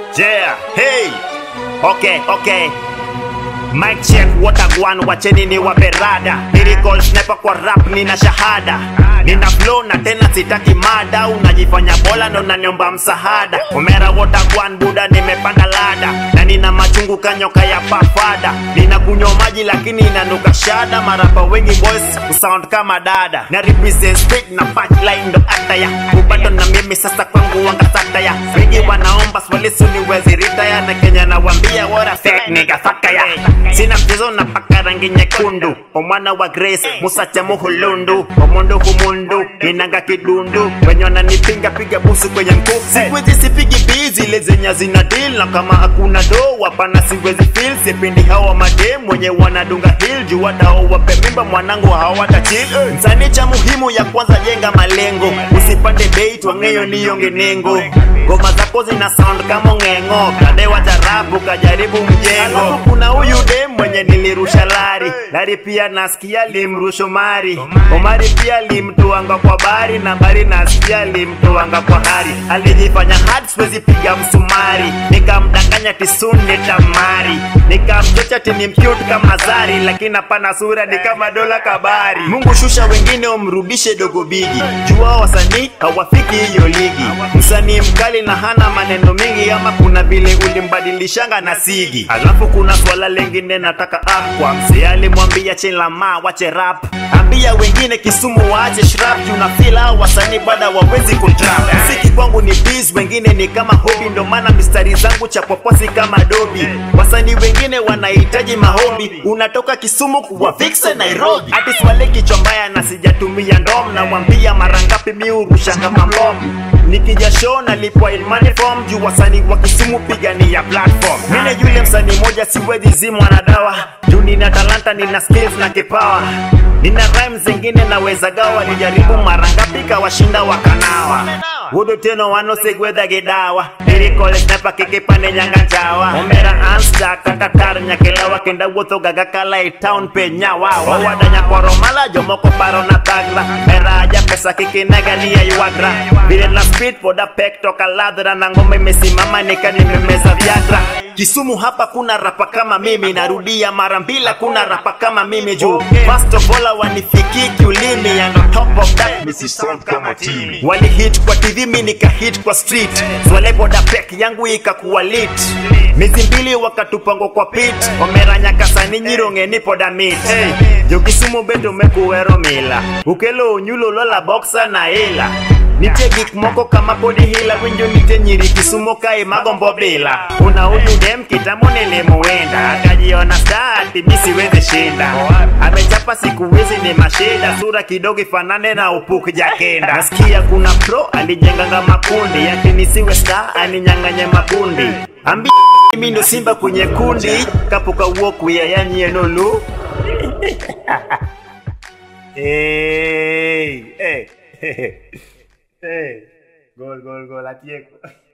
Yeah, hey. Okay, okay. Mic check, watagwan, wacheni ni waperada Lyrical sniper kwa rap, nina shahada Nina flow na tena sitaki mada Unajifanya bola ndo unaniomba msahada Omera watagwan, buda nimepanda lada Na nina machungu kanyoka ya pafada Nina kunywa maji lakini inanuka shada Marapa wengi boys, usound kama dada Na represent speak na punchline ndo ataya Ubato na mimi sasa kwangu wanga sataya Wengi wanaomba swali suniwezi ritaya Na Kenya nawambia wora fake nigga fakaya Sina mchezo na paka rangi nyekundu Omwana wa Grace, Musacha muhulundu Omundu humundu, inanga kidundu Wenye wananipinga piga busu kwenye mkufu Sikwezi sipigi bizi, ile zenye zina deal Na kama hakuna do, wapana siwezi feel Sipendi hawa madem, wenye wanadunga hill Juu wadao wape mimba, mwanangu hawata chill Msanii cha muhimu ya kwanza jenga malengo Usipande bait, wangeyo niyonge nengo Ngoma zako zina sound kama ng'eng'o Kadewa jarabu kajaribu mjengo Alafu kuna huyu dem mwenye nilirusha lari Lari pia nasikia limrusho mari Omari pia limtuanga kwa bari Na bari nasikia limtuanga kwa hari Alijifanya hard siwezi piga msumari Nikamdanganya tisuni tamari Nikamchocha tini mcute kama zari Lakini hapana sura ni kama dola kabari Mungu shusha wengine umrudishe dogo bigi Jua wasanii hawafiki hiyo ligi Msanii mkali na hana maneno mengi Ama kuna vile ulimbadilishanga na sigi Alafu kuna swala lengine nataka akwa Msee alimwambia chela ma wache rap Ambia wengine Kisumu waache shrap Juu na feel hao wasanii bada wawezi kutrap Mziki kwangu ni biz, wengine ni kama hobi Ndo maana mistari zangu cha poposi kama dobi Wasanii wengine wanahitaji maombi Unatoka Kisumu kuwa fixe Nairobi Ati swale kichwa mbaya na sijatumia ndom Na wambia mara ngapi mi urushanga mambomu Nikija show nalipwa in money form Juu wasanii wa Kisumu pigania platform Mine yule msanii moja siwezi zimwa na dawa Juu nina talanta, nina skills na kipawa Nina rhymes zingine naweza gawa Nijaribu mara ngapi kawashinda wakanawa Wudu teno wanosegwedha gidawa Lyrical sniper kikipande nyanga njawa Omera ansta kakatar nyakelawa Kenda wuotho gaga kala i town pe nyawa Wawada nyakwaro mala jomoko paro na tagla Mera aja pesa kikinega ni ya yuagra Vile na speed poda pek toka ladra Na ngome imesimama nika nimemeza viagra Kisumu hapa kuna rapa kama mimi Narudia mara mbila kuna rapa kama mimi juu First of all wanifiki kiulimi And on top of that misi sound kama timi Wali hit kwa TV mi nika hit kwa street Swale boda pek yangu ikakuwa lit Mizi mbili wakatupango kwa pit Omeranya kasani nyironge ni poda meat hey, Jo Kisumu beto mekuwero mila Ukelo unyulo lola boxa na ila Nitie gik moko kama podi hila winjo nitie nyiri Kisumo kae magombo bila Una huyu dem kitambo nilimuenda Akajiona star ati mi siwezi shinda Amechapa siku hizi ni mashida Sura kidogo ifanane na upuk jakenda Nasikia kuna pro alijenganga makundi Ati nisiwe star aninyang'anye makundi Ambi mimi ndo simba kwenye kundi Kapuka uoku ya yanyi enolu Hey, hey, hey. Hey, gol, gol, gol, atieko.